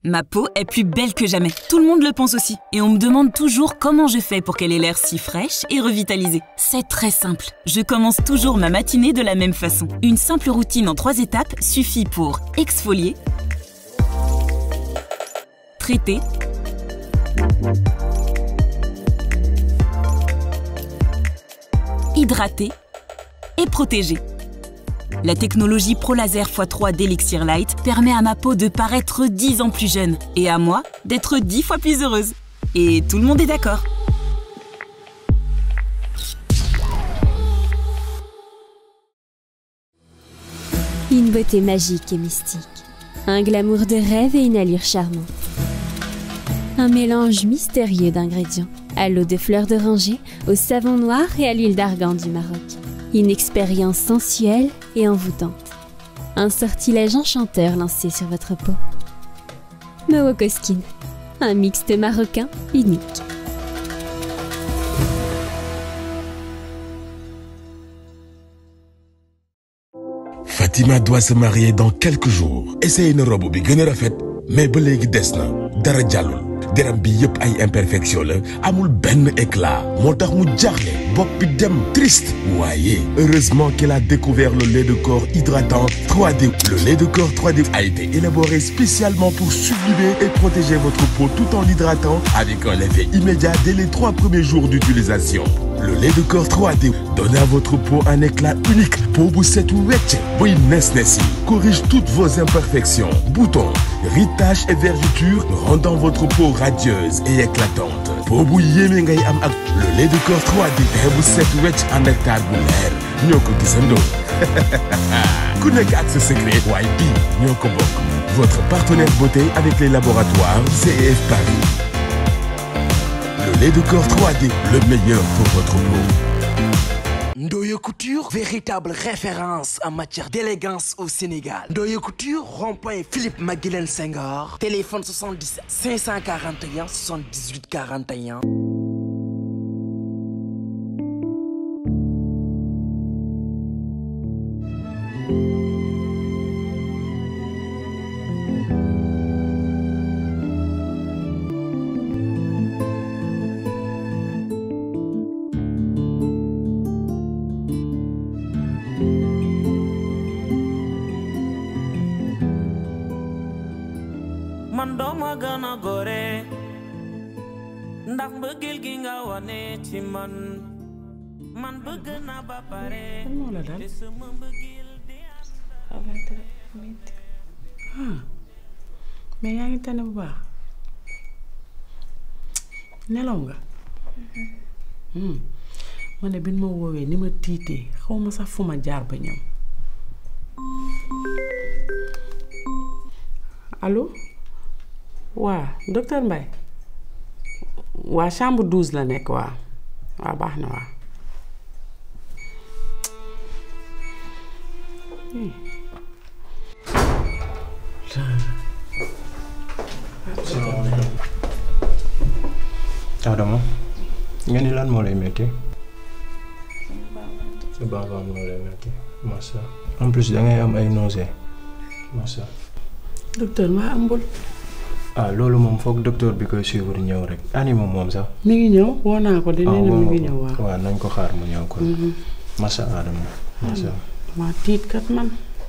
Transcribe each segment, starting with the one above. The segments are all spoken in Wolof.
Ma peau est plus belle que jamais. Tout le monde le pense aussi. Et on me demande toujours comment je fais pour qu'elle ait l'air si fraîche et revitalisée. C'est très simple. Je commence toujours ma matinée de la même façon. Une simple routine en trois étapes suffit pour exfolier, traiter, hydrater et protéger. La technologie ProLaser x3 d'Elixir Light permet à ma peau de paraître 10 ans plus jeune et à moi d'être 10 fois plus heureuse. Et tout le monde est d'accord. Une beauté magique et mystique. Un glamour de rêve et une allure charmante. Un mélange mystérieux d'ingrédients. À l'eau de fleurs d'oranger, au savon noir et à l'huile d'argan du Maroc. Une expérience sensuelle et envoûtante. Un sortilège enchanteur lancé sur votre peau. Mowoko Skin. Un mixte marocain unique. Fatima doit se marier dans quelques jours. Essaye une robe bi gën a rafet mais ba léegi des na dara jàllul deram bi yëpp ay imperfection la amul benn éclat moo tax mu jaaxle bopp bi dem triste waaye heureusement qu'il a découvert le lait de corps hydratant 3D le lait de corps 3D a été élaboré spécialement pour sublimer et protéger votre peau tout en l'hydratant avec un effet immédiat dès les trois premiers jours d'utilisation le lait de corps 3D donne à votre peau un éclat unique peau bu set wecc buy nes nes yi corrige toutes vos imperfections boutons rides taches et vergetures rendant votre peau radieuse et éclatante peau bu yéeme ngay am ak le lait de corps 3D teint bu set wecc ànd ak taar bu leer ñoo ko gisandoo ku nekk ak sa secret waaye bii ñoo ko bokk votre partenaire beauté avec les laboratoires CEF Paris le lait de corps 3D le meilleur pour votre peau Ndoye Couture, véritable référence en matière d'élégance au Sénégal. Ndoye Couture, rond-point Philippe Maguilène Senghor, téléphone 77 541 78 41. man dooma gën a gore ndax mbëggeel gi nga wane ci man man bëgg na ba pare moo la dal te sama mbëggeel di xamante metti ah mais yaa ngi tane bu baax nelaw nga hmm ma ne bi ma woowee ni ma tiitee xaw ma sax fu ma jaar ba ñëw allo waa docteur Mbaye waa chambre 12 la nekk waa waa baax na waa Adama nga ni lan moo lay metti sa baaxoon moo lay metti massa en plus dangay am ay nausées massa docteur maa ëmbul ah loolu moom foog docteur bi koy suivre ñëw rek ani moom moom sax mi ngi ñëw woo naa ko de nee na mi ngi ñëw waaw waaw nañ ko xaar mu ñëw kon massa Adama massa maa tiit kat man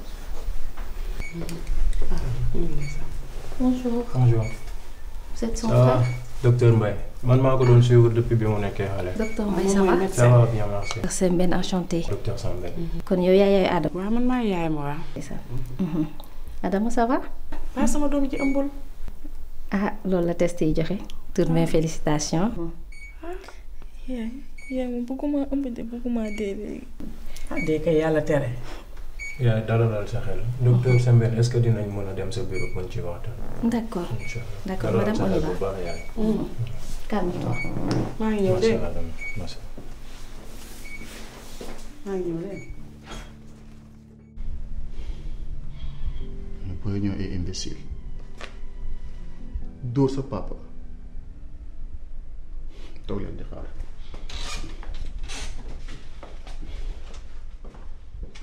Bonjour, bonjour vous êtes son ça va frère docteur Mbaye man maa ko doon suivre depuis bi mu nekkee xale Docteur Mbaye ça va ça va bien merci C'est Ben enchanté. docteur Sambé kon yow yaay yaay Adama. waaw man maa yaay ma waaw c'est ça. Adama ça va. waaw sama doom ji ëmbul ah loolu la test yi joxe. toutes mes félicitations. yaay yaay moom bëgguma ëmb de bëgguma dee léegi. ah dee kay yàlla tere yaa dara dal sa xel docteur Sambé est-ce que dinañ mën a dem sa bureau mën ci waxtaan d'accord incha allah D'accord, dalal madame, sa on y xel va. bu baax yaay calme-toi. maa ngi ñëw massa de Adama massa maa ngi ñëw de booy ñoo ay imbécile dóor sa papa toog leen di xaar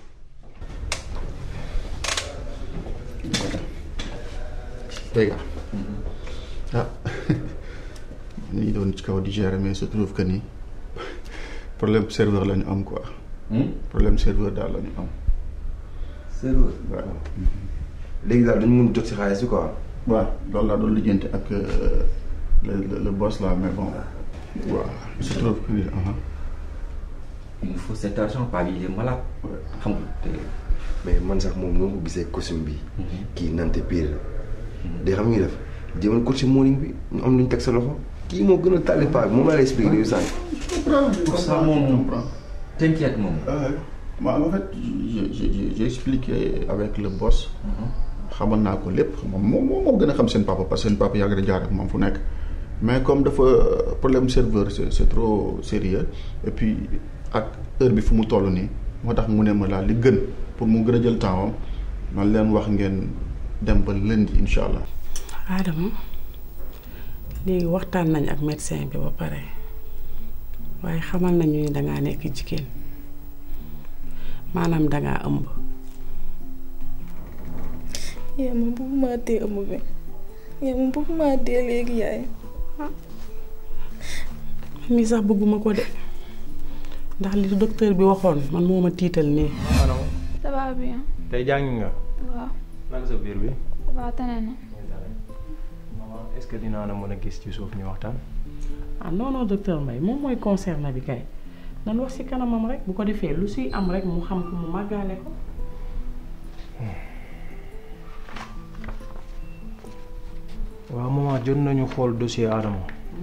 les gars ah ni doon ci kaw di gérer mais se trouve que ni problème serveur la ñu am quoi. problème serveur daal la ñu am. serveur waaw. léegi daal dañu mun jot si xaalis bi quoi. waaw loolu laa doon lijjanti ak euh, le le le boss là mais bon. waaw se trouve que ni ah. il nous faut cet argent pas il est malade. xam nga te mais man sax moom noo ko gisee costume bi kii nante pire la day xam nga def jéemal costume morning bi ñu am lu ñu teg sa loxo kii moo gën a tàlli paa bi moom laa lay expliqué dañu sànq pour ça moom t'inquiète moom. waaw en fait j'ai j'ai j'ai expliqué avec le boss. xamal naa ko lépp moom moom moo gën a xam seen papa parce que seen papa yàgg na jaar ak moom fu nekk mais comme dafa problème serveur c'est c'est trop sérieux et puis ak heure bi fu mu toll nii moo tax mu ne ma laa li gën pour mu gën a jël temps am man leen wax ngeen dem ba lundi incha allah. Adama léegi waxtaan nañ ak médecin bi ba pare waaye xamal nañu ni dangaa nekk jigéen maanaam dangaa ëmb yaay man bëgguma dee ëmb bi yaay man bëgguma dee léegi yaay man mii sax bëgguma ko de ndax li docteur bi waxoon man moo ma tiital nii Ano ça va bien tey jàngi nga. waaw naka sa biir bi. ça va tane na maman est-ce que dinaa la mën a gis ci suuf ñu waxtaan. ah non non docteur Mbaye moom mooy concerné bi kay nan wax ci kanamam rek bu ko defee lu suy am rek mu xam ko mu màggaale ko waaw maman jot nañu xool dossier Adama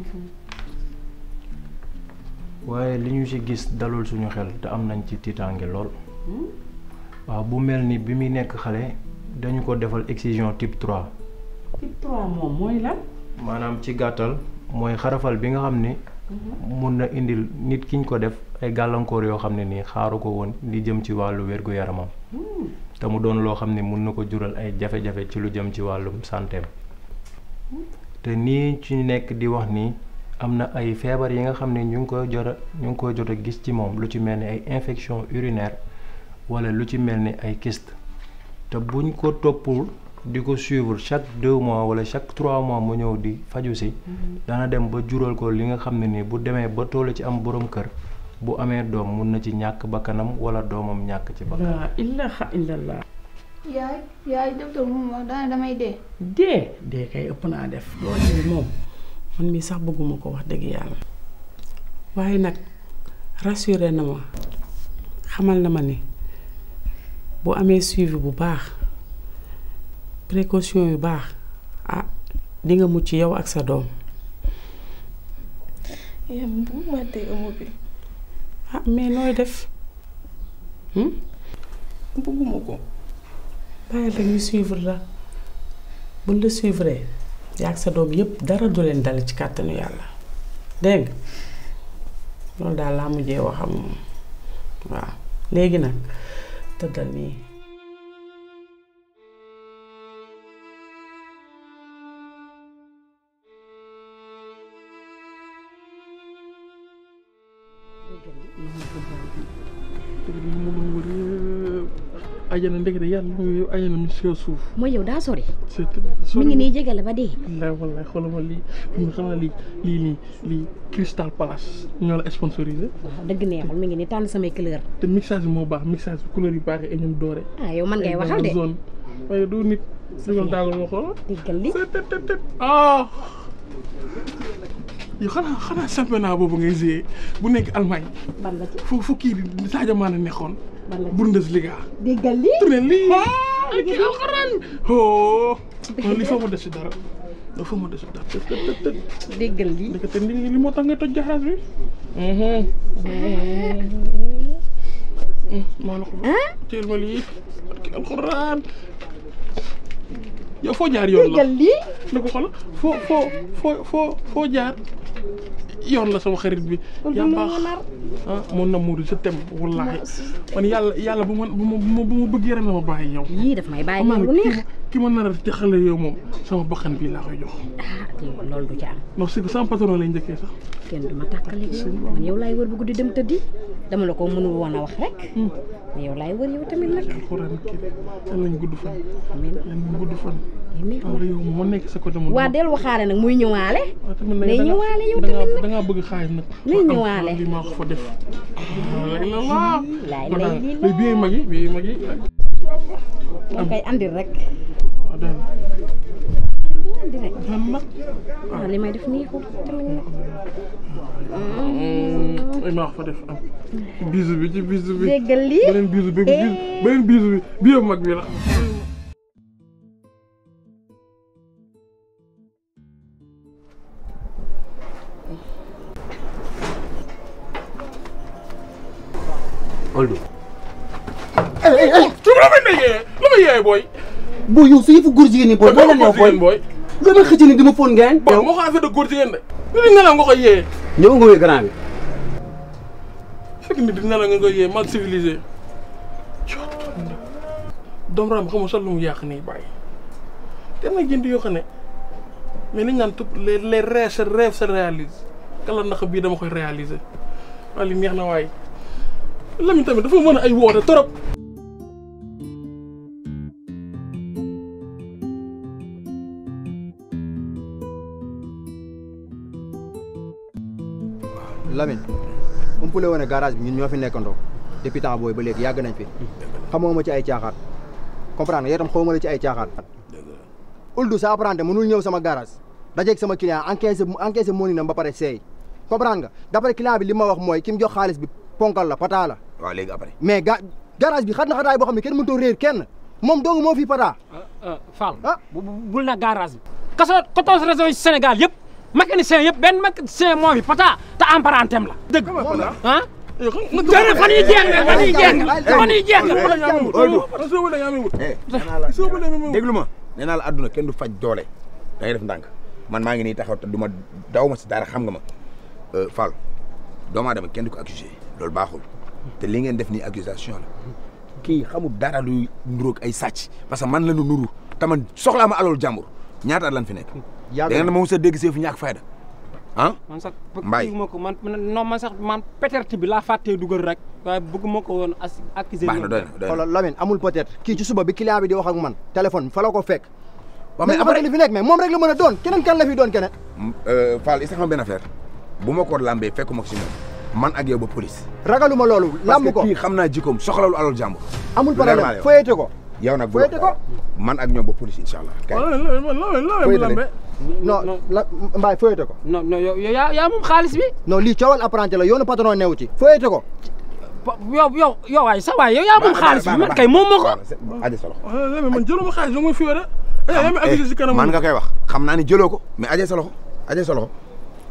waaye li ñu ci gis dalul suñu xel te am nañ ci tiitaange lool. waaw bu mel ni bi muy nekk xale dañu ko defal excision type 3. type 3 moom mooy lan maanaam ci gàttal mooy xarafal bi nga xam ni mun na indil nit ki ñu ko def ay gàllankoor yoo xam ne nii xaaru ko woon li jëm ci wàllu wér-gu-yaramam te mu doon loo xam ne mun na ko jural ay jafe-jafe ci lu jëm ci wàllum santeem te nii ci nekk di wax nii am na ay feebar yi nga xam ne ñu ngi koy jot a ñu ngi koy jot a gis ci moom lu ci mel ni ay infection urinaire wala lu ci mel ni ay kyste te buñ ko toppul di ko suivre chaque deux mois wala chaque trois mois mu ñëw di faju si dana dem ba jural ko li nga xam ne nii bu demee ba toll ci am borom kër bu amee doom mun na ci ñàkk bakkanam wala doomam ñàkk ci bakkanam laa ilaha illallah yaay yaay docteur moom wax daane damay dee dee dee kay ëpp naa def loolu moom man mii sax bëgguma ko wax dëgg yàlla waaye nag rassuré na ma xamal na ma ni bu amee suivi bu baax précaution yu baax ah di nga mucc yow ak sa doom yaay man bëgguma dee ëmb bi ah mais nooy def bëgguma ko bàyyil rek ñu suivre la buñ la suivre yaa ak sa doom yépp dara du leen dal ci kàttanu yàlla dégg nga loolu daal laa mujjee waxam moom waaw léegi nag tëddal nii ajana ndekete yàlla mooy yow ajana mi si kaw suuf. mooy yow daa sori. c'est mi ngi nii jege la ba dee. wallaay wallaay xoolal ma lii ñu xam naa lii lii nii lii Crystal Palace ñoo la sponsorisé. waaw dëgg neexul mi ngi nii tànn samay couleur. te mixage bi moo baax mixage bi couleur yu baax yi ñoom doore. ah yow man ngay waxal de. zone waaye du nit. dugal daagal ma xoolal. diggal li ah. yow xanaa xanaa championnat boobu ngay joué bu nekk Allemagne. ban la ci fu fu kii di Sadio Mané nekkoon. ban la ci Bundesliga. diggal li tourné lii. ak kii alxuraan. oh. non lii foo ma des si dara. non foo ma des si dara të të të. déggal li. ndekete li li moo tax nga toj jaxaas bi. maa la ko. teel ma lii. ak kii alxuraan. yow foo jaar yoon la déggal lii. na ko xool foo foo foo foo foo jaar yoon la sama xarit bi. yaa baax ah mon amour je t'aime wallaahi man yàlla yàlla bu ma bu ma bu ma bëgg yaram la ma bàyyi yow. yii daf may bàyyi xam naa lu ne neex. kii ki ma nar a jaxale yow moom sama bakkan bii laa koy jox. ah loolu du ci am. non c'est que sama patron lay njëkkee sax. kenn du ma tàkkale yow man yow laay wër bu guddi dem tëddi dama la ko mënul woon a wax rek. mais yow laay wër yow tamit nag. alxuraan kii yal nañ gudd fan. amiin yal nañ gudd fan. amiin waaw yow moo nekk sa côté mu. waa del waxaale nag muy ñëwaale. tamit day da nga- ñëwaale yow da nga- tamit nag. da ngaa bëgg xaalis nag. Muy ñëwaale. lii maa ko fa def. lay la laa. laay kon lay daal lii lii bii mag yi bii mag yi. da koy andil rek. waaw daal andi rek. daal nag. waaw li may def nii ko tamit nag. ay maa ko fa def am. bisu bi ci bisu bi. déggal lii. beneen bisu bi bisu beneen bisu bi bii yëpp mag bi la. Oldu. su ma la may yee la may yee booy. boo yow sa yëfu góor jigéen ñi booy. booy la neex booy booy. nga may xëcc ni di ma fóon ngeen. bon moo ko affaire de góor jigéen de. nit ñi nelaw nga koy yee. ñëw nga wéy grand bi. fekk nit di nelaw nga koy yee mal civilisé. doomu raam xamul sax lu mu yàq nii bàyyi. te nag jënd yoo xam ne mais li ñu naan tout les les rêves se rêves se réalisent kala nax bii dama koy réaliser waaye li neex na waaye Lamine tamit dafa mën a ay woote trop. Lamine umpule woon ne garage bi ñun ñoo fi nekkandoo depuis temps booy ba léegi yàgg nañ fi xamoo ma ci ay caaxaan comprendre nga yow tam xaw ma la ci ay caaxaan Uldu sa apprenti mënul ñëw sama garage dajeeg sama client encaissé encaissé moni na ba pare seey comprendre nga d'après client bi li ma wax mooy ki mu jox xaalis bi ponkal la pata la waaw léegi après. mais ga garage bi xat na xataay boo xam ne kenn mënutoo réer kenn moom dong moo fi pata Fall bu bu- bul na garage bi kaso 14 régions yi Sénégal yëpp mécanicien yëpp benn mécanicien moo fi pata te emparentem la dëgg ah jërëjëf fan yii jeex na fan yii jeex na fan yii jeex na déglu ma nee naa la àdduna kenn du faj doole da ngay def ndànk man maa ngi nii taxaw te du ma daw ma si dara xam nga ma Fall doomu aadama kenn du ko accusé loolu baaxul te li ngeen def nii accusation la kii xamul dara luy nuróog ay sàcc parce que man la nu nuru te man soxlaa ma alal jàmbur ñaata at lan fi nekk. da ngeen ma mos a dégg see fu ñàkk fayda ah. man sax Mbaye. bëgguma ko man non man sax man peut-être bi laa fàttee dugal rek waaye bëgguma ko woon as accuser baax na doy na doy na xoolal Lamine amul peut-être kii ci suba bi client bi di wax ak man téléphone fa la ko fekk waaw mais mais après li fi nekk mais moom rek la mën a doon keneen kan la fi doon keneen Fall is xam benn affaire bu ma ko lambee fekkuma ko si moom man ak yow ba police. ragaluma loolu lamb ko parce que kii xam naa jikkoom soxlawul alal jàmbur. amul lu leer laa problème lay wax. foyete ko yow nag bu foyete ko man ak ñoom ba police incha allah. kay Foyete leen. non la mbaay foyete ko non non yow yow yaa yaa moom xaalis bi non lii coowal apprenti la yoonu patron newu ci foyete ko yow yow yow waay sa waay yow yaa moom xaalis bi man kay moom ma ko aja sa loxo. Lamine man jëluma xaalis ba muy fi wala. yaa ma accusé si kanam man nga koy wax xam naa ni jëloo ko mais aja sa loxo aja sa loxo.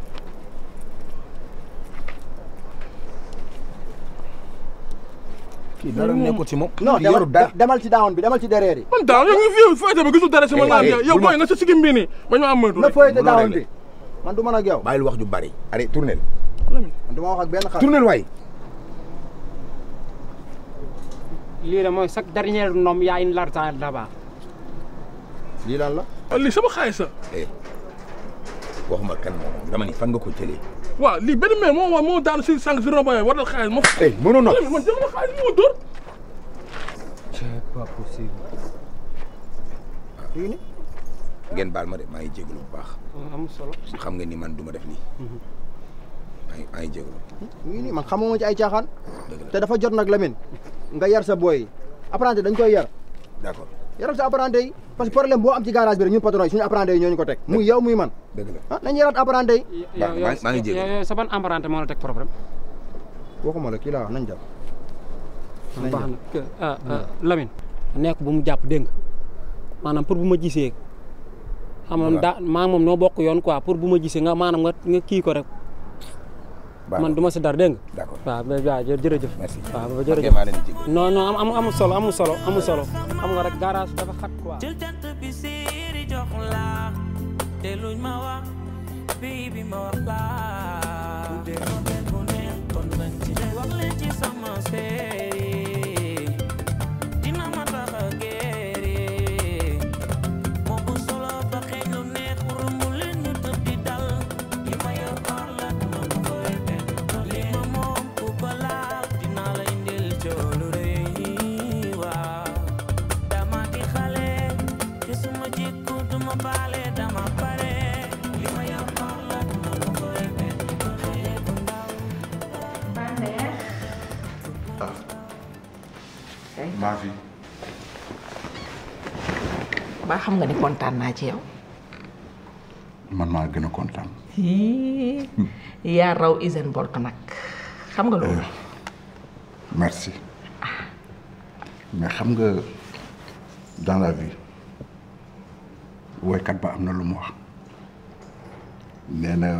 kii dara nekkul ci moom. non kii yorul demal dara. demal ci daawoon bi demal ci derrière yi man daaw yow nga fi yow fayte ba gisul dara sama Eh, laam eh, yow bul ma- booy na sa sigim bii nii ba ñu am moytu na rek. foyete bu la daawoon réglé. bi man du mën ak yow bàyyil wax ju bari. allez tournel. man du ma wax ak benn xar tournel waay. lii de mooy chaque dernier nom yaa une l'argent là-bas lii lan la lii sama xaalis la. waxuma kan moom dama ni fan nga ko jëlee. waaw lii benn mère moo wax moo daanu si sànq si rond-point war na xaalis ma. eh mënoon na. man jëluma xaalis moo dóor. c'est pas possible lii ni ngeen baal ma de maa ngi jégalu bu baax. amul solo xam nga ni man du ma def lii. maa ngi maa ngi jégalu. lii ni man xamoo ma ci ay caaxaan te dafa jot nag Lamine nga yar sa boy yi apprenti dañ koy yar d'accord yaral sa apprenti yi parce que problème boo am ci garage bi rek ñun patron yi suñu apprenti yi ñoo ñu ko teg muy yow muy man dëgg la ah nañ yaraat apprenti yi yow yow maa ngi jégalu. yow sa ban emprunté moo la teg problème waxuma la kii laa wax nañ jàpp nañ baax jàpp na que ah ah Lamine nekk bu mu jàpp dégg nga maanaam pour bu ma gisee xam nga daa maa moom noo bokk yoon quoi pour bu ma gisee nga maanaam nga nga kii ko rek man du ma si dara dégg nga d'accord waaw mais waaw jë- jërëjëf merci waaw ok jërëjëf maa leen di jégalu. non non am amul solo amul solo amul solo xam nga rek garage dafa xat quoi jël jant bi siiri jox la te luñ ma wax bii bi ma wax la bu dee ma benn bu neex kon nañ ci dem wax leen ci sama séeri dina ma tax a géeri la vie. ba xam nga ni kontaan naa ci yow. man maa gën a kontaan. Hii, yaa raw Usain Bolt nag xam nga loolu. merci mais xam nga dans la vie woykat ba am na lu mu wax nee na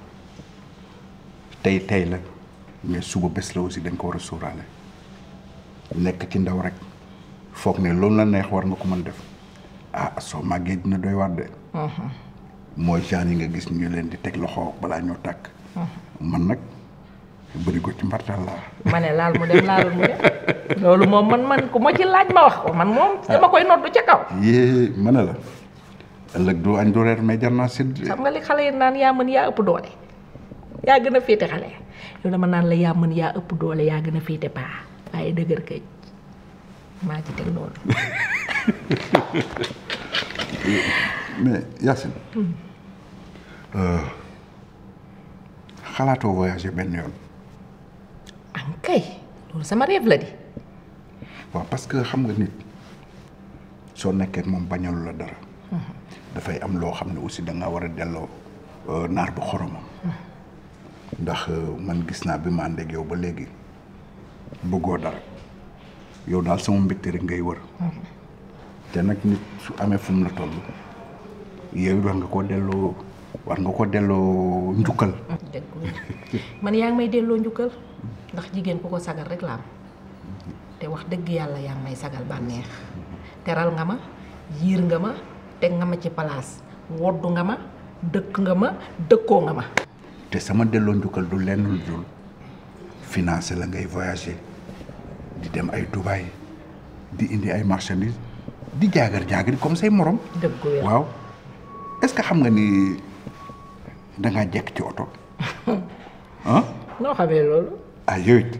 tey tey la mais suba bés la aussi dañ ko war a sóoraale nekk ci ndaw rek foog ne loolu la neex war nga ko mën def ah soo màggee dina doy waar de mooy genre yi nga gis ñu leen di teg loxo balaa ñoo tàkk man nag bëri ko ci mbartal laa ma ne laal mu dem laalul mu dem loolu moom man man ku ma ci laaj ma wax ko man moom dama koy noddu ca kaw. yée ma ne la ëllëg doo añ doo reer mais jar naa sédd xam nga li xale yi naan yaa mën yaa ëpp doole yaa gën a féete xale yow dama naan la yaa mën yaa ëpp doole yaa gën a féete paa waaye dëgër këj maa ci teg loolu. mais Yacine xalaatoo voyager benn yoon an kay loolu sama rêve la di. waaw parce que xam nga nit soo nekkee ak moom bañalu la dara dafay am loo xam ne aussi da nga war a delloo euh, naar bu xoromam ndax euh, man gis naa bi ma ànd ak yow ba léegi bëggoo dara yow daal sama mbégte rek ngay wër te nag nit su amee fu mu la toll yow war nga koo delloo war nga ko delloo njukkal dëgg man yaa ngi may delloo njukkal ndax jigéen ku ko sagal rek la am te wax dëgg yàlla yaa ngi may sagal bànneex teral nga ma yiir nga ma teg nga ma ci palaas woddu nga ma dëkk nga ma dëkkoo nga ma te sama delloo njukkal du lenn lu dul financé la ngay voyager di dem ay Dubaï di indi ay marchandises di jaagar jaagari comme say morom dëgg wér waaw est-ce que xam nga ni dangaa jekk ci oto ah noo xamee loolu ah yow it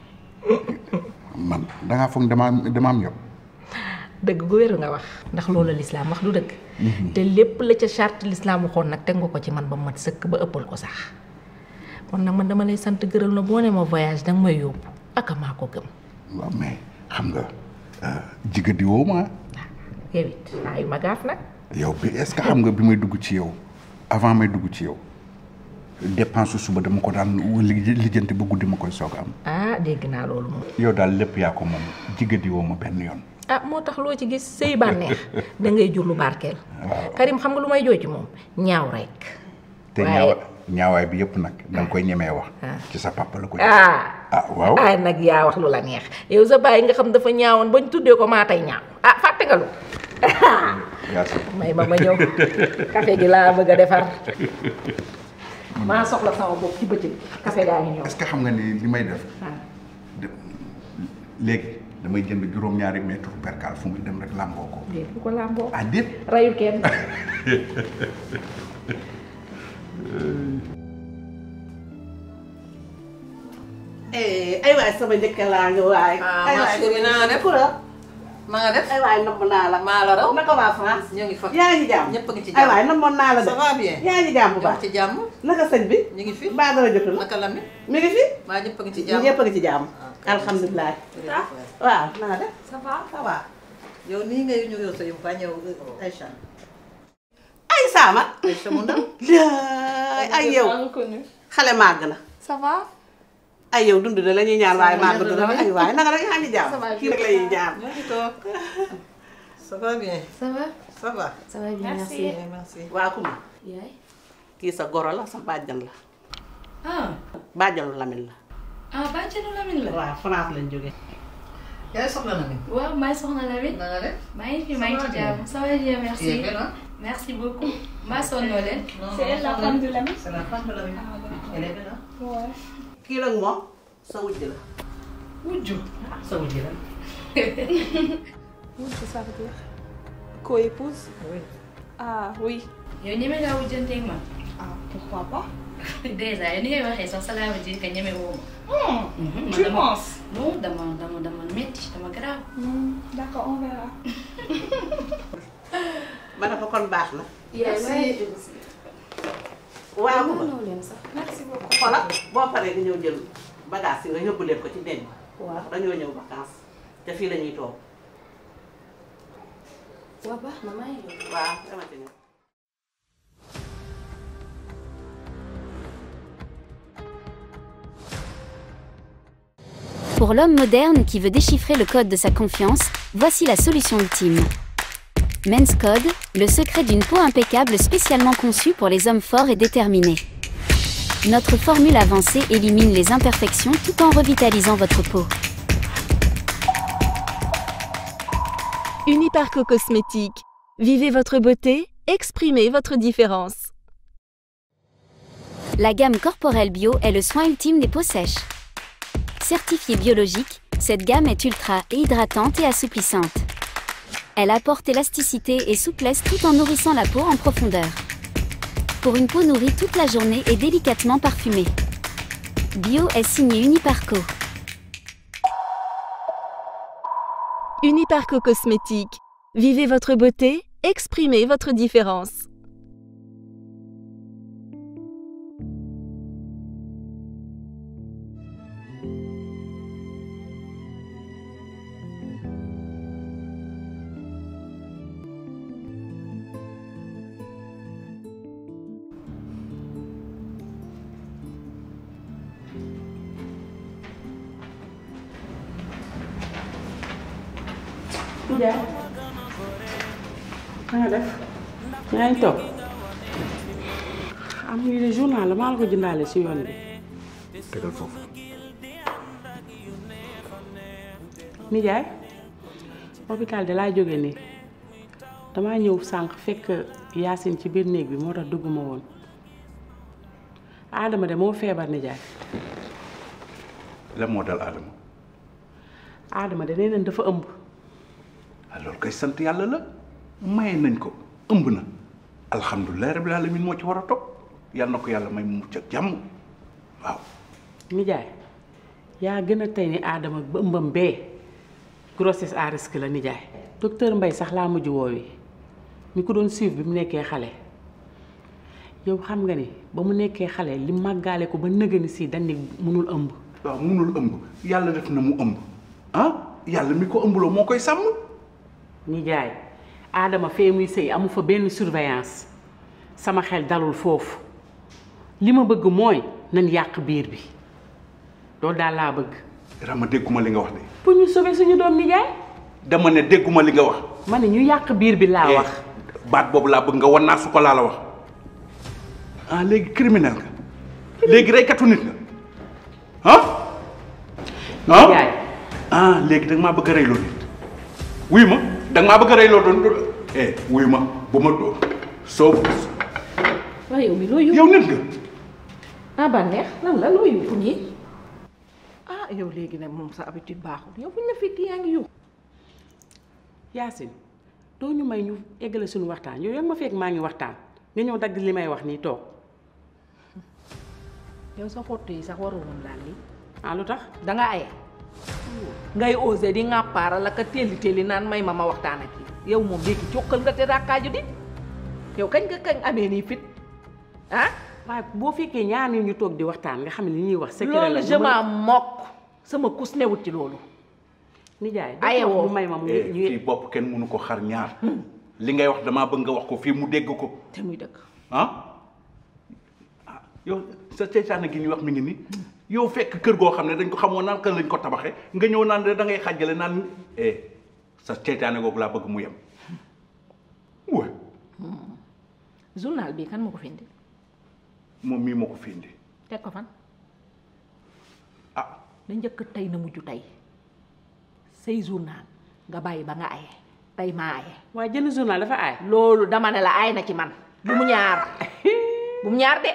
man dangaa foog dama am dama am yow dëgg gu wér nga wax ndax loolu la lislaam wax du dëgg te lépp la ca charte lislaam waxoon nag teg nga ko ci man ba mat sëkk ba ëppal ko sax kon nag man dama lay sant gërëm na boo ne ma voyage danga may yóbbu aka maa ko gëm waaw mais xam nga jigadi woo ma yow it ay ma gaaf nag yow bi est-ce que xam nga bi may dugg ci yow avant may dugg ci yow dépense suba dama ko daan li- lijjanti ba guddi ma koy soog a am ah dégg naa loolu moom yow daal lépp yaa ko moom jigadi woo ma benn yoon ah moo tax loo ci gis sëy bànneex da ngay jur lu barkeel waaw Karim xam nga lu may jooy ci moom ñaaw rek te waaye- ñaawa ñaawaay bi yëpp nag da nga koy ñemee wax ci sa papa la ko ah ah waaw ah nag yaa wax lu la neex yow sa bàyyi nga xam dafa ñaawoon bañ tuddee ko maa tey ñaaw ah fàtte nga lu Yacine may ma ma ñëw café gi laa bëgg a defar maa soxla sama bopp ci bëccëg café gaa ngi ñëw est-ce que xam nga ni li may def ah de- léegi damay jënd juróom-ñaari mètre percal fu muy dem rek làmboo ko déet bu ko làmboo ah déet rayul kenn ay waay sama njëkk laa ngi waay. Ah, ay ma waay chérie, na nga def? Kura. na nga def ay waay namm naa la. maa la raw naka waa France. ñu ngi fa yaa ngi jàmm ñëpp a ngi ci ay jàmm waay nammoon naa la de. ça va bien yaa ngi jàmm bu baax. ñoo ngi ci jàmm naka sëñ bi. ñu ngi fi mbaa dara jotul la. naka la mi mi ngi fi. maa ñëpp a ngi ci jàmm ñëpp a ngi ci jàmm. alhamdulilah. ah waaw na nga def. ça va ça va yow nii ngay ñëw sa yum fa ñëw Aïcha ay saama. Aïcha mu ndaw laay ay yow. xale màgg na. ça va. ay yow dund na la ñuy ñaan waaye Ça va, màgg dund na bien. ay waay naka rek yaa ngi jàmm. Ça va kii rek la ñuy jàmm. ñoo ngi toog ça va bien ça va ça va ça va bien merci merci waa Kuma. yaay kii sa goro la sa bàjjan la. ah bàjjanu Lamine la. ah bàjjenu Lamine la waaw France lañ jógee. yaay soxla na mi waaw maa ngi soxna Lamine na nga def maa ngi fi maa ngi ci Ça va jàmm ça va bien merci Tu es belle, hein? merci beaucoup maa sonnoo leen Non, C'est non, elle, la soxla femme na. de Lamine c'est la femme de Lamine elle est belle hein Ouais. kii nag moom sa wujj la. wujju sa wujju la Oui, c'est ça veut dire. Co-épouse Oui. Ah oui. yow ñeme ngaa wujjanteeg man Ah, pourquoi pas déjà yow ni ngay waxee sax ça veut dire que ñeme woo Hmm, ma Tu dama- penses non dama dama dama metti dama garaaw Hmm, D'accord, on verra. ma ne ko kon baax na. Merci. waaw Kuma. Merci beaucoup. xoolal boo paree nga ñëw jël bagage yi nga yóbbu leen ko ci denc. waaw dañoo ñëw vacances te fii la ñuy toog waa baax na maa ngi ñëw. waaw dama ci ñëw. Pour l'homme moderne qui veut déchiffrer le code de sa confiance, voici la solution ultime. Men's Code, le secret d'une peau impeccable spécialement conçue pour les hommes forts et déterminés. Notre formule avancée élimine les imperfections tout en revitalisant votre peau. Uniparco Cosmétique. Vivez votre beauté, exprimez votre différence. La gamme Corporel Bio est le soin ultime des peaux sèches. Certifiée biologique, cette gamme est ultra et hydratante et assouplissante. Elle apporte élasticité et souplesse tout en nourrissant la peau en profondeur. Pour une peau nourrie toute la journée et délicatement parfumée. Bio est signé Uniparco. Uniparco Cosmétique. Vivez votre beauté, exprimez votre différence. Ndiaye na nga def yaa ngi toog am lii de journal la maa la ko jëndaale si yoon bi tegal foofu nijaay hôpital de laa jóge nii damaa ñëw sànq fekk Yacine ci biir néeg bi moo tax dugguma woon Adama de moo feebar nijaay la moo dal Adama Adama de nee nañ dafa ëmb alors kay sant yàlla la maye nañ ko ëmb na alhamdulilah rabbil alamin moo ci war a topp yal na ko yàlla may mu mucc ak jàmm waaw nijaay yaa gën a tey ni Adama ba ëmbam bee grossesse à risque la nijaay docteur Mbaye sax laa mujj woowi mi ko doon suivre bi mu nekkee xale yow xam nga ni ba mu nekkee xale li màggaale ko ba nëgëni si dañ ni munul ëmb waaw munul ëmb yàlla def na mu ëmb ah yàlla mi ko ëmbloo moo koy sàmm nijaay Adama fee muy sëy amu fa benn surveillance sama xel dalul foofu li ma bëgg mooy nañ yàq biir bi loolu daal laa bëgg Rama dégguma li nga wax de pour ñu sauver suñu doom nijaay dama ne dégguma li nga wax ma ne ñu yàq biir bi laa wax baat boobu laa bëgg nga wan naa su ko laa la wax ah léegi criminel nga léegi reykatu nit nga ah ah ah léegi danga maa bëgg a reyloo nit wuyu ma danga maa bëgg a reyloo doon eh wuyu ma bu ma doo soo waaye yow mi loo yóbbu yow nit nga ah bànneex lan la loo yóbbu nii ah yow léegi nag moom sa habitude baaxul yow buñ la fekk yaa ngi yóbbu Yacine doo ñu may ñu eggale suñu waxtaan yow yaa ma fekk maa ngi waxtaan nga ñëw dagg li may wax nii toog yow sa xottu yi sax warul woon laal lii ah lu tax danga aye ngay osé di ŋàppaara la ka telli telli naan may ma ma waxtaan ak yi yow moom léegi jokkal nga te rakkaaju di yow kañ nga kañ amee nii fit ah waaye boo fekkee ñaar nit ñu toog di waxtaan nga xam ne li ñuy wax secret la loolu je m'en moque sama kus newut ci loolu nijaay aye woo mu may ma mu eh fii bopp kenn mënu ko xar ñaar li ngay wax damaa bëgg nga wax ko fii mu dégg ko te muy dëgg ah ah yow sa seytaane gi ñuy wax mi ngi nii yow fekk kër goo xam ne dañ ko xamoon naan kan lañ ko tabaxee nga ñëw naan da ngay xàjjale naan eh sa seytaane googu laa bëgg mu yem wa journal bi kan moo ko fi indi moom mii moo ko fi indi teg ko fan ah la njëkk tey na mujj tey say journal nga bàyyi ba nga aye tey maa aye waaye jënd journal dafa aay loolu dama ne la aay na ci man bu mu ñaar bu mu ñaar de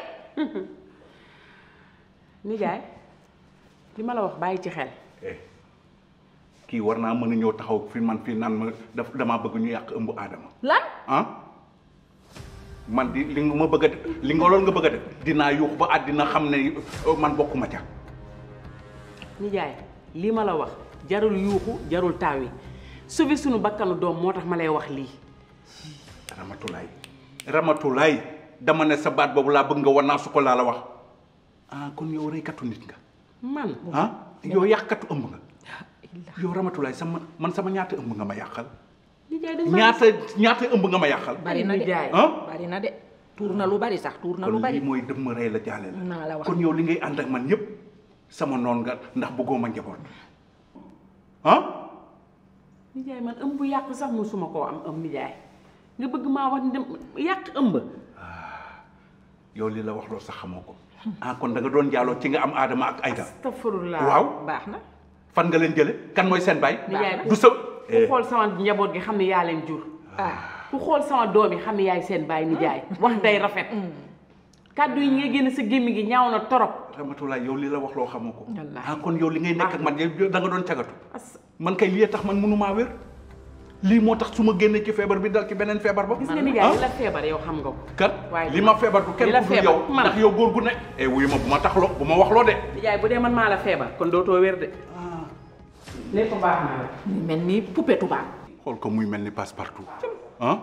nijaay li ma la wax bàyyi ci xel kii war naa mën a ñëw taxaw fi man fii naan ma daf damaa bëgg ñu yàq ëmb aadama lan ah man di li nga ma bëgg a def li nga loolu nga bëgg a def dinaa yuux ba àddina xam ne man bokkuma ca nijaay lii ma la wax jarul yuuxu jarul taaw yi sauver suñu bakkanu doom moo tax ma lay wax lii ramatulaay ramatulaay dama ne sa baat boobu laa bëgg nga war naa su ko laa la wax ah kon yow reykatu nit nga man ah yow yàqkatu ëmb nga yow ramatulaay sama man sama ñaata ëmb nga ma yàqal ñaata ñaata ëmb nga ma yàqal. bari na de ah. bari na de tuur na lu bari sax tuur na lu kon bari lii mooy dëmm rey la jaale la. naa la wax kon yow li ngay ànd ak man yëpp sama noon nga ndax bëggoo ma njaboot ah. nijaay man ëmb yàq sax musuma koo am ëmb nijaay nga bëgg maa wax ni dem yàq ëmb yow li la wax loolu sax xamoo ko. ah kon da nga doon jaaloo ci nga am aadama ak ayda. astafurlah waaw baax na fan nga leen jële kan mooy seen baay. nijaay du sa. ku xool sama njaboot gi xam ne yaa leen jur ku xool sama doom yi xam ne yaay seen baay nijaay wax day rafet kàddu yi nga génn sa gémmi gi ñaaw na torop Ramatulaay yow li la wax loo xamoo ko. ah kon yow li ngay nekk ak man yow da nga doon cagatu. man kay lii tax man mënumaa wér. lii moo tax su ma génnee ci feebar bi dal ci beneen feebar ba. gis nga nijaay li la feebar yow xam nga ko kat waaye li ma feebar du kenn li la ku dul feebar yow man. ndax yow góor gu ne. eh wuyu ma bu ma taxloo bu ma waxloo de. nijaay bu dee man maa la feebar kon dootoo wér de lépp baax na la mel ni poupée tubaab xool ko muy mel ni passe partout ah.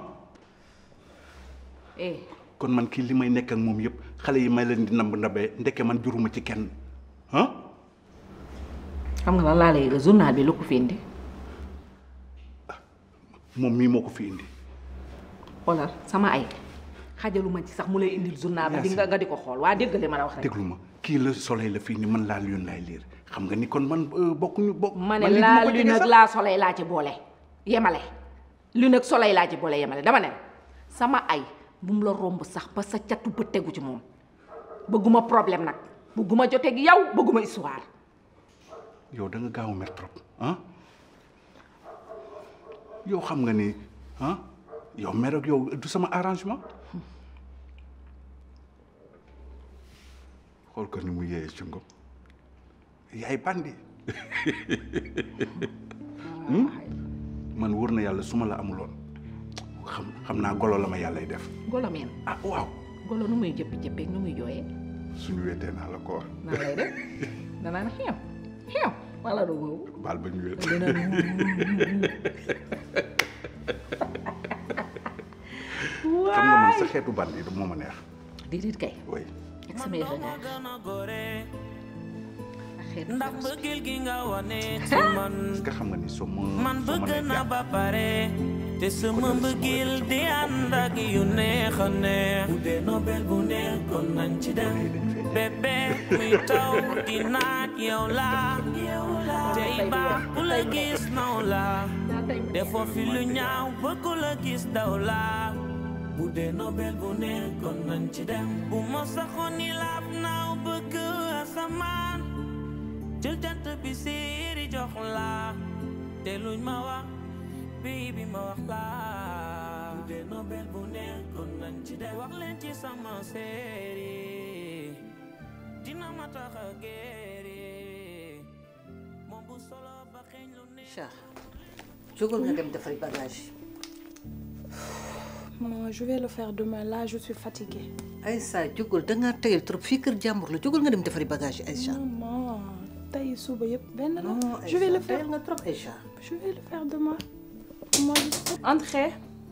eh kon man kii li may nekk ak moom yëpp xale yi may leen di namb ndabee ndeke man juruma ci kenn ah. xam nga lan laa lay yëgal journal bi lu ko fi indi moom mii moo ko fi indi. xoolal sama ay xajaluma ci sax mu lay indil journal ba di nga nga di ko xool waa déggale ma la wax rek déglu ma kii la soleil la fii ni man laa lune laay liir xam nga ni kon man bokkuñu bokk. ma ne man lii laa duma ko lu jege nag sax. laa soleil laa ci boole yemale lu nag soleil laa ci boole yemale dama ne sama ay bu mu la romb sax ba sa catu bët tegu ci moom bëgguma problème nag bëgguma joteeg yow bëgguma histoire yow da nga gaaw a mer trop ah yow xam nga ni ah yow mer ak yow du sama arrangement xool ko ni mu yéeyee ci ngom yaay bandi Hmm? man wóor na yàlla su ma la amuloon xam xam naa golo la ma yàllay def golo meen ah waaw golo nu muy jëppi jëppeeg nu muy jooyee suñu weetee naa la ko wax nan lay def danaan xeew xeew wala du boobu baal ba ñu weet dina xam nga man sa xeetu bandi du moo ma neex déedéet kay oui ak samay regard ndax bëggeel gi nga wane ci man est-ce que xam nga ni soo ma man soo ma bëgg nee na ba pare te sama mbëggeel di ànd ak yu neex a neex bu dee nobel bu neex kon nañ ci dem bébé muy taw di naaj yow la tey baax ku la gis naw la defoo fi lu ñaaw bëgg la gis daw la bu dee nobel bu neex kon nañ ci dem bu ma saxoon ni laab naaw bëgg asamaan jël jant bi séeri jox la te luñ ma wax baby ma wax la bu dee nobel bu neex kon nañ ci dem wax leen ci sama séeri dina ma tax a géeri moom bu solo ba xeeñ lu neex Cheikh jógal nga dem defari bagage yi Maman, je vais le faire demain. Là, je suis fatiguée. Aïssa jógal da ngaa tëyal trop fii kër jàmbur la jógal nga dem defari bagage yi Aïssa Maman, taille suba yëpp benn la. Non, Je vais le Aïssa, faire. tayal nga trop Aïcha Je vais le faire demain. Moi, je... Entrez.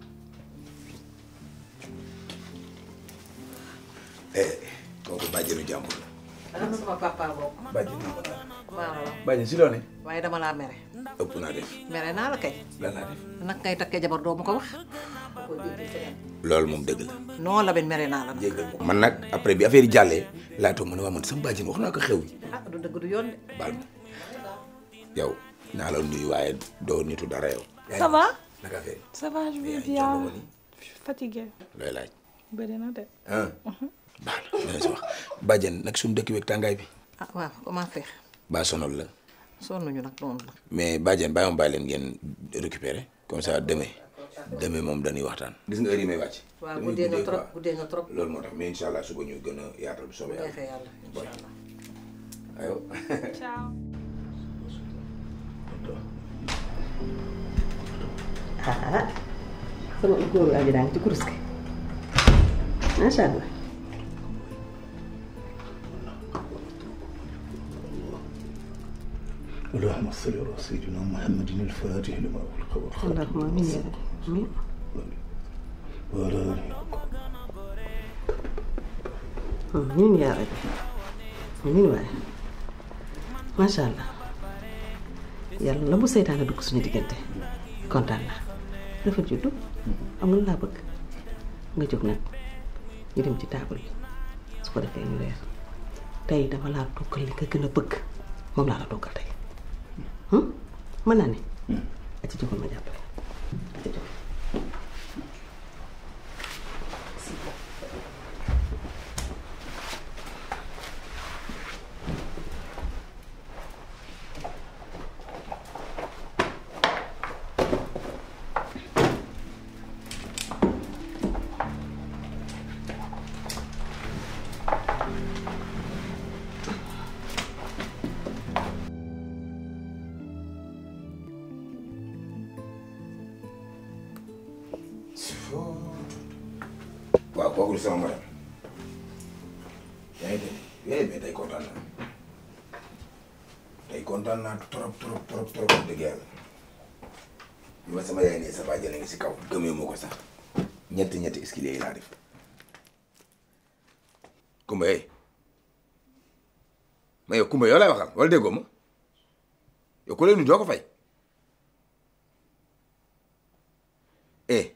eh kooku bàjjenu jàmbur la. ana sama papa boobu bàjjenu waaw bàjjen si loone waaye dama laa mere ëpp naa def mere naa la kay lan laa def nag ngay takkee jabar doo ma ko wax loolu moom dëgg la. non la ben mere naa la jéggal ko man nag après bi affaire yi jàllee laa toog ma ne waa man sama bàjjen wax naa ko xew yi ah du dëgg du yoon de baal ma yow naa la nuyu waaye doo nitu dara yow. Ça va naka affaire Ça va, je vais bien. Je suis fatiguée. looy laaj. Bëri na de. ah baax na dina si wax bàjjen nag suñu dëkk beeg tàngaay bi ah waaw comment faire baa sonal la sonnuñu nag noonu la mais bàjjen bàyyi ma bàyyi leen ngeen récupérer comme ça demain demain moom dañuy waxtaan. gis nga heure yi may wàcc. waaw damay guddee nga guddee trop quoi. guddee nga trop loolu moo tax mais incha allah suba ñu gën a yaatal bu bu soobee yàlla. neexee yàlla incha allah aywa. Ciao. ah sama góoru aji daa ngi ci kurus gi macha allah اللهم صل على سيدنا محمد الفاتح لما أغلق والخاتم اللهم امين يا رب امين وعلى آله amiin yaa rabbi amiin waaye macha allah yàlla la bu seytaane dugg suñu diggante kontaan naa dafa juddu am nga lu laa bëgg nga jóg nag ñu dem ci taabal bi su ko defee ñu reer tey dama laa toggal li nga gën a bëgg moom laa la toggal tey mën naa ne a ci jógal ma jàppale a ci jógal waaw kooku du sama madame yaa ngi dégg eh mais tey kontaan naa tey kontaan naa trop trop trop trop wax dëgg yàlla bi ma sama yaay ne sa baa jëlee nga si kaw gëmee moo ko sax ñetti ñetti escalier yi laa def Kumba eh mais yow Kumba yow lay waxal wala déggoo ma yow ku lay nuyu doo ko fay eh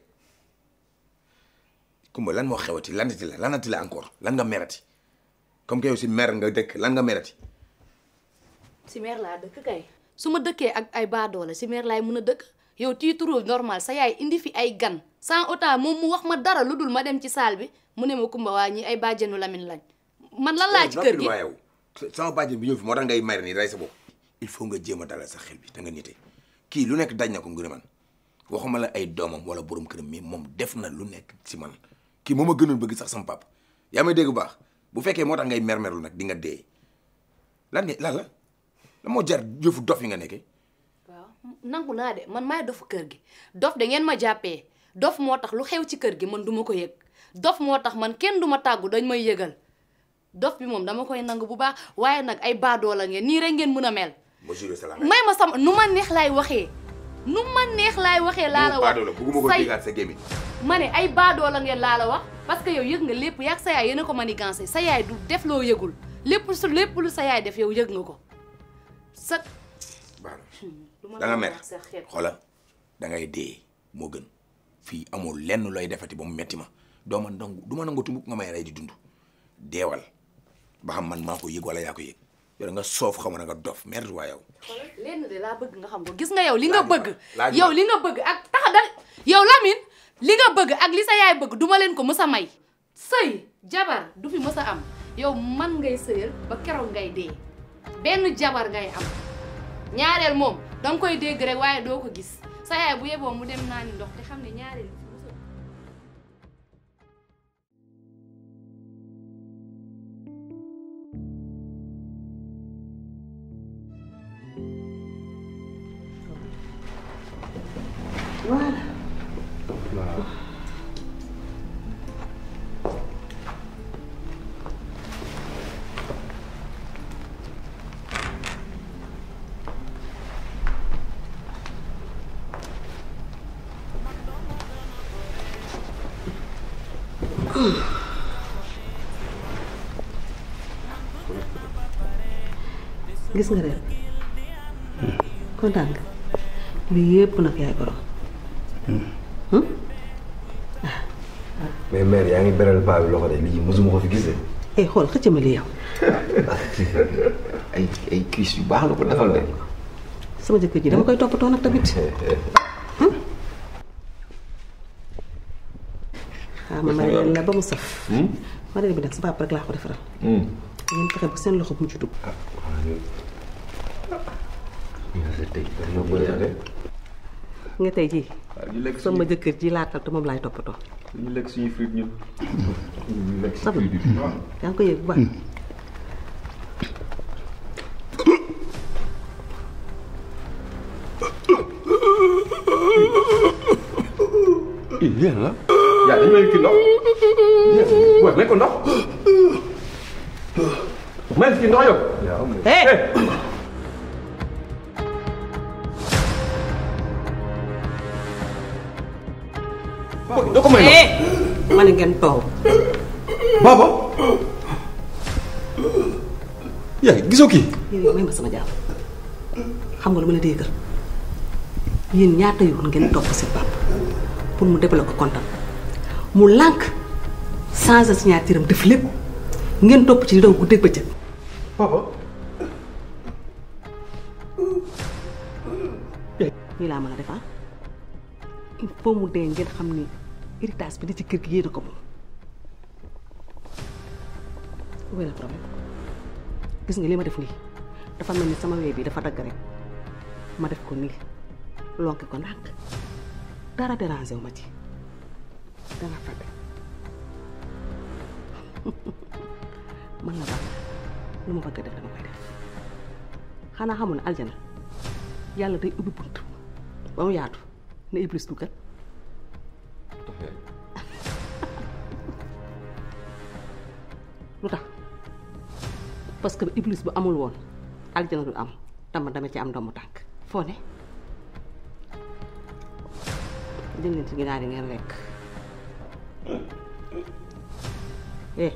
Kumba lan moo xewati lanati la lanati la encore lan nga merati comme que yow si mer nga dëkk lan nga merati si meer laa dëkk kay su ma dëkkee ak ay baadoola si meer laay mun a dëkk yow tu trouves normal sa yaay indi fi ay gan sans autant moom mu wax ma dara lu dul ma dem ci saal bi mu ne ma kumba waa ñi ay bàjjenu Lamine lañ man lan laa ci kër gi waa yow sama bàjjen bi ñëw fi moo tax ngay mer nii rey sa bopp il faut nga jéem a dalal sa xel bi te nga nite kii lu nekk daj na ko ngir man waxuma la ay doomam wala borom këram mais moom def na lu nekk si man kii moom a gënoon bëgg sax sama papa yaa may dégg bu baax bu fekkee moo tax ngay mermerlu nag di nga dee lan nga lan la la moo jar yëfu dof yi nga nekkee waaw nangu naa de man maay dofu kër gi dof da ngeen ma jàppee dof moo tax lu xew ci kër gi man duma ko yëg dof moo tax man kenn duma tàggu dañ may yëgal dof bi moom dama koy nangu bu baax waaye nag ay baadoo la ngeen nii rek ngeen mën a mel ma juré salaam may ma sama nu ma neex laay waxee nu ma neex laay waxee laa la wax baadoo la bugguma ko say déggaat sa gémmiñ ma ne ay baadoo la ngeen laa la wax parce que yow yëg nga lépp yaag sa yaay yéen a ko manigancé sa yaay du def loo yëgul lépp su lépp lu sa yaay def yow yëg nga ko sa da nga mer xoola da ngay dee moo gën fii amul lenn looy defati ba mu metti ma doo ma nangu du ma nangu tumbuk nga may rey di dund deewal ba xam man maa ko yëg wala yaa ko yëg yow da nga soof xaw ma na nga dof merde waa yow lenn de laa bëgg nga xam ko gis nga yow li nga bëgg laaj ma. yow li nga bëgg ak tax da yow Lamine li nga bëgg ak li sa yaay bëgg duma leen ko mës a may sëy jabar du fi mës a am yow man ngay sëyal ba keroog ngay dee benn jabar ngay am ñaareel moom danga koy dégg rek waaye doo ko gis sa yaay bu yeboo mu dem naani ndox te xam ne ñaareel voilà gis nga ren kontaan nga lii yëpp nag yaay borom mais mère yaa ngi beral paa bi loxo de lii mosuma ko fi gis de. eh xool xëcc ma lii yow ay ay cuisse yu baax la ko defal de. sama jëkkër ji dama koy toppatoo nag tamit xaaral ma mareel la ba mu saf mareel bi nag sa papa rek laa ko defaral ngeen fexe ba seen loxo bu mu ci dugg nga tey jii sama jëkkër ji laatal te moom laay toppatoo ñu lekk suñu fruit ñun. ñu lekk saf na yaa ngi ko yëg bu baax yéen la. yaa dañu may kii ndox. waaw may ko ndox. may kii ndox yow. eh doo ko may ndox. ma ne ngeen toog Baba. yaa gisoo kii. yow may ma sama jaam xam nga lu ma la déggal yéen ñaata yoon ngeen topp seen papa pour mu débloquer compte am mu lànk changer signature am def lépp ngeen topp ci di daw guddeeg bëccëg papa nii laa mën a defar il faut mu dee ngeen xam ni héritage bi di ci kër gi yéen a ko moom wéy la problème gis nga li ma def nii dafa mel ni sama wee bi dafa dagg rek ma def ko nii lonke ko ndànk dara dérangé wu ma ci danga fàtte man la baax lu ma bëgg a def dama koy def xanaa xamul ne aljana yàlla day ubbi bunt ba mu yaatu ne iblis duggal lu tax parce que iblis bu amul woon aljana du am dama dama ci am ndombu tànk foo ne jël leen ci ginaar yi ngeen lekk eh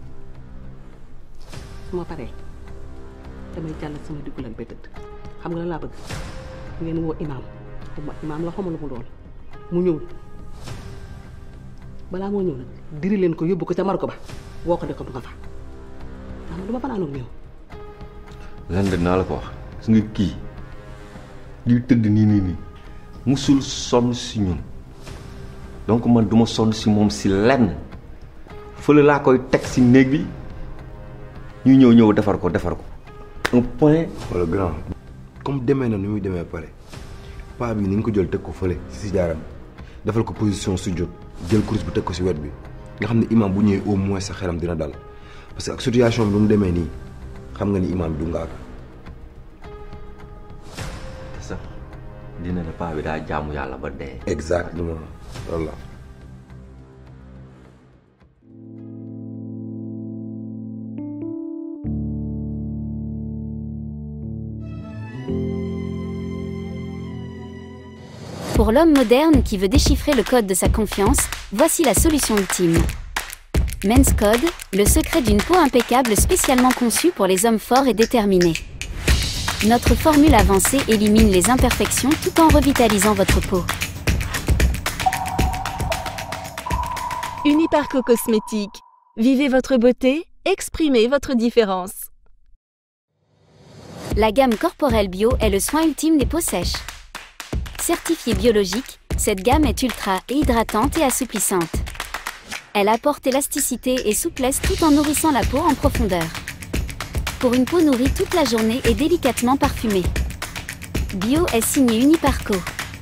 su ma paree damay jàll sama diggu lan ba tëdd xam nga lan laa bëgg ngeen woo imaam xuma imaam la xamul mu doon mu ñëw balaa moo ñëw nag diri leen ko yóbbu ko ca marko ba woo ko de ko du nga fa xam du ma fanaanoog ñëw lan de naa la ko wax gis nga kii li tëdd nii nii nii musul sonn si ñun donc man duma sonn si moom si lenn fële laa koy teg si néeg bi ñu ñëw ñëw defar ko defar ko un point wala grand comme demee na nu muy demee pare paa bi ni nga ko jël teg ko fële si si jaaram defal ko position su jot jël course bi teg ko si wet bi nga xam ne imam bu ñëwee au moins sa xelam dina dal parce que ak situation bi nu mu demee nii xam nga ni imam du ngaaka te sax dina ne paa bi daa jaamu yàlla ba dee exactement loolu la Pour l'homme moderne qui veut déchiffrer le code de sa confiance, voici la solution ultime. Men's Code, le secret d'une peau impeccable spécialement conçue pour les hommes forts et déterminés. Notre formule avancée élimine les imperfections tout en revitalisant votre peau. Uniparco Cosmétique. Vivez votre beauté, exprimez votre différence. La gamme Corporel Bio est le soin ultime des peaux sèches. Certifiée biologique, cette gamme est ultra hydratante et assouplissante. Elle apporte élasticité et souplesse tout en nourrissant la peau en profondeur. Pour une peau nourrie toute la journée et délicatement parfumée. Bio est signé Uniparco.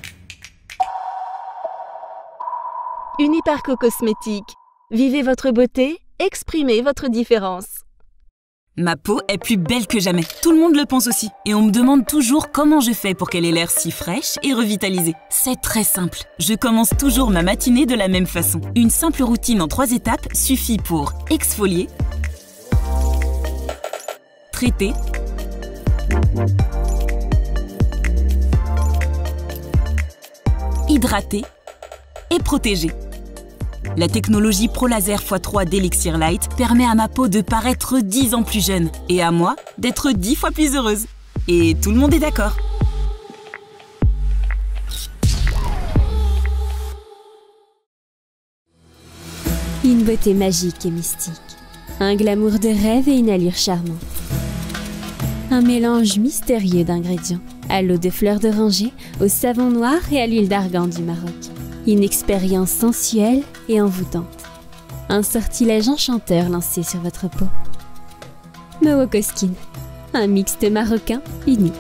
Uniparco Cosmétique. Vivez votre beauté, exprimez votre différence. Ma peau est plus belle que jamais. Tout le monde le pense aussi. Et on me demande toujours comment je fais pour qu'elle ait l'air si fraîche et revitalisée. C'est très simple. Je commence toujours ma matinée de la même façon. Une simple routine en trois étapes suffit pour exfolier, traiter, hydrater et protéger. La technologie ProLaser x3 d'Elixir Light permet à ma peau de paraître 10 ans plus jeune et à moi d'être 10 fois plus heureuse. Et tout le monde est d'accord. Une beauté magique et mystique. Un glamour de rêve et une allure charmante. Un mélange mystérieux d'ingrédients. À l'eau de fleurs d'oranger, au savon noir et à l'huile d'argan du Maroc. Une expérience sensuelle et envoûtante. Un sortilège enchanteur lancé sur votre peau. Mewoko Skin. Un mixte marocain unique.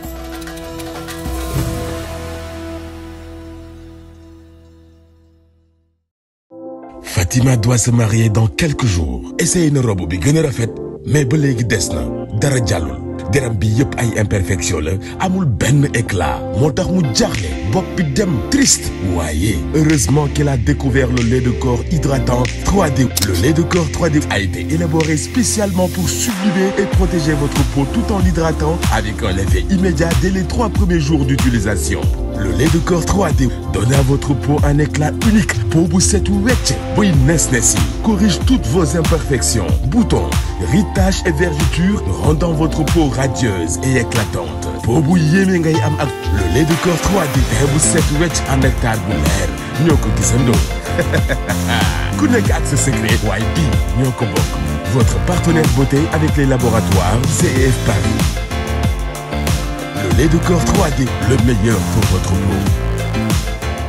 Fatima doit se marier dans quelques jours. Essaye une robe bi gën a rafet mais ba léegi des na dara jàllul deram bi yëpp ay imperfection la amul benn éclat moo tax mu jaaxle bopp bi dem triste waaye heureusement qu'il a découvert le lait de corps hydratant 3D le lait de corps 3D a été élaboré spécialement pour sublimer et protéger votre peau tout en l'hydratant avec un effet immédiat dès les trois premiers jours d'utilisation Le lait de corps 3D donne à votre peau un éclat unique. Peau bu set wecc buy nes nes yi corrige toutes vos imperfections, boutons, ritaches et vergetures, rendant votre peau radieuse et éclatante. Peau bu yéeme ngay am ak le lait de corps 3D teint bu set wecc ànd ak taar bu leer ñoo ko gisandoo. ku nekk ak sa secret waaye bii ñoo ko bokk. Votre partenaire beauté avec les laboratoires CEF Paris. Le lait de corps 3D, le meilleur pour votre peau.